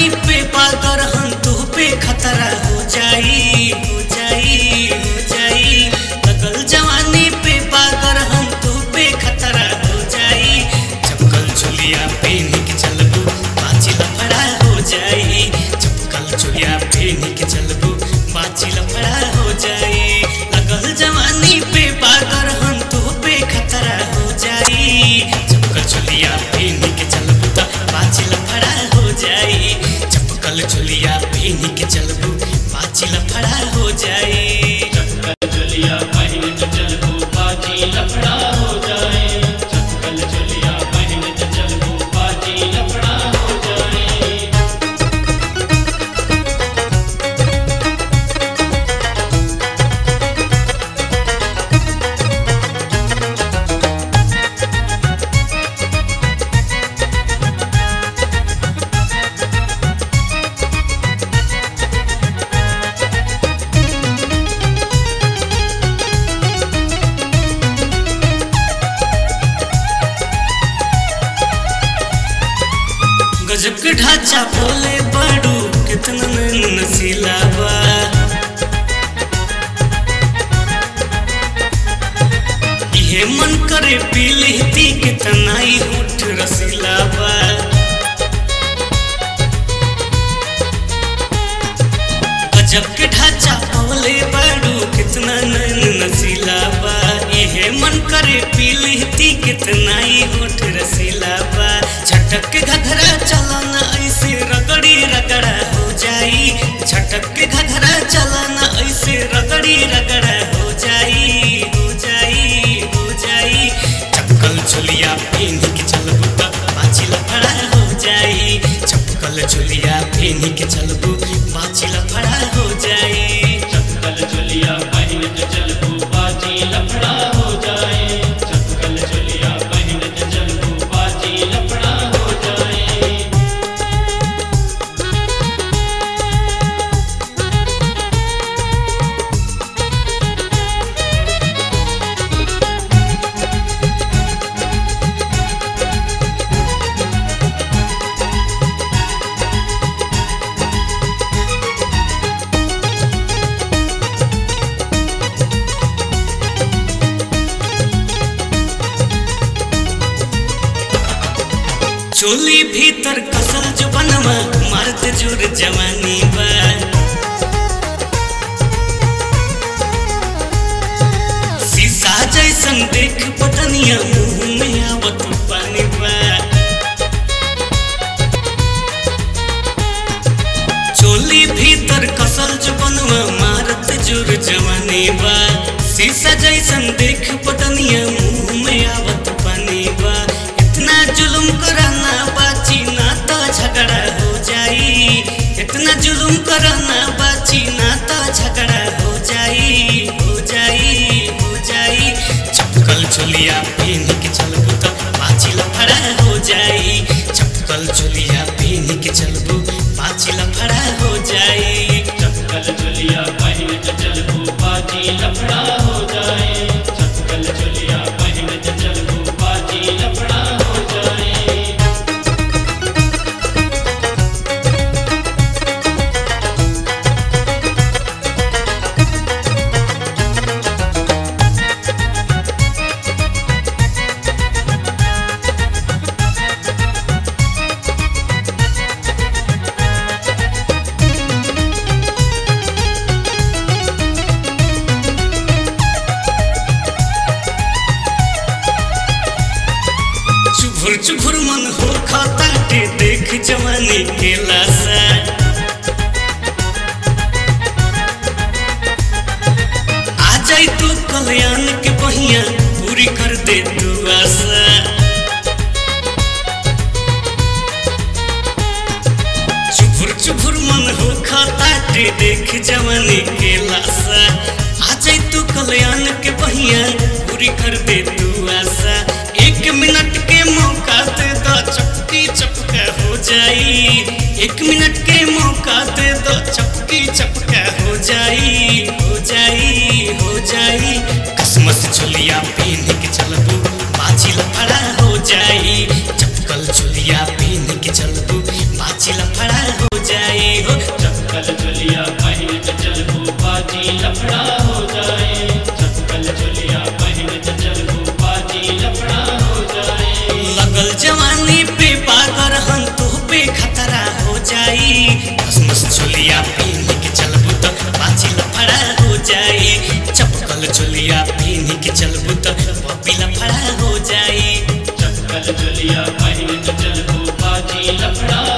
जवानी पे पाकर हम तो पे खतरा हो जाई हो जाई हो जाई लगल जवानी पे पाकर हम तो पे खतरा हो जाई चपकल चुलिया पहन के चलबू बाची लफड़ा हो जाई चपकल चुलिया पहन के चलबू बाची लफड़ा हो जाई लगल जवानी पे पाकर हम तो पे खतरा हो जाई चपकल चुलिया पहन के चलबू त बाची लफड़ा हो जाई चपकल चुलिया पहन के चलबू बाची लफड़ा हो जाई चप्पल चलिया पहन के चलबू बाजी लफड़ा हो जाए चप्पल चलिया पहन के चलबू बाजी लफड़ा हो जाए गजब के ढांचा बोले बड़ू कितना नैन नसीला बा इहे मन करे पी लेती कितना ही होठ रसीला बा गजब के ढांचा बोले बड़ू कितना नैन नसीला बा इहे मन करे पी लेती कितना ही होठ रसीला बा झटक के घघरा चलाना ऐसे रगड़ी रगड़ा हो जाई झटक के घघरा चलाना ऐसे रगड़ी रगड़ा हो जाई हो जाई हो जाई चपकल चुलिया पहन के चलबू त बाची लफड़ा हो जाई चपकल चुलिया पहन के चलबू बाची लफड़ा हो जाई चप्पल चलिया पहन के चलबू बाजी लफड़ा हो जाए चप्पल चलिया पहन के चलबू बाजी लफड़ा हो जाए चोली भीतर कसल जो बनवा मर्द जुर जवानी बा शीशा जैसन देख पतनिया मुंह में आवत पानी बा चोली भीतर कसल जो बनवा मारत जुर जवानी बा शीशा जैसन देख पतनिया मुंह में आवत पानी बा इतना जुलुम कराना बाची ना तो झगड़ा हो जाई इतना जुलुम कराना बाची ना तो झगड़ा हो जाई हो जाई हो जाई चपकल चुलिया पहन के चलबू तो बाची लफड़ा हो जाई चपकल चुलिया पहन के चलबू बाची लफड़ा हो जाई चप्पल चलिया पहन के चलबू बाजी लफड़ा हो जाए चप्पल चलिया पहन के चलबू बाजी लफड़ा हो जाए चुभुर चुभुर मन हो खाता के देख जवानी के लाशा आ जाई तू कल्याण के पहिया पूरी कर दे तू आशा चुभुर चुभुर मन हो खाता के देख जवानी के लाशा आ जाई तू कल्याण के पहिया पूरी कर दे तू आशा एक मिनट के मौका दे दो चपकी चपका हो जाई एक मिनट के मौका दे दो चपकी चपका हो जाई हो जाई हो जाई कसमस चुलिया पहन के चलबू बाजी लफड़ा हो जाई चपकल चुलिया पहन के चलबू बाजी लफड़ा हो चटकल चोलिया पहन के चलबू बाजी लफड़ा हो जाए चटकल चोलिया पहन के चलबू बाजी लफड़ा हो जाए लगल जवानी पे बागर हम तो पे खतरा हो जाई कसमस चोलिया पहन के चलबू तो बाजी लफड़ा हो जाई चपकल चोलिया पहन के चलबू तो बबी लफड़ा हो जाई चटकल चोलिया पहन के चलबू बाजी लफड़ा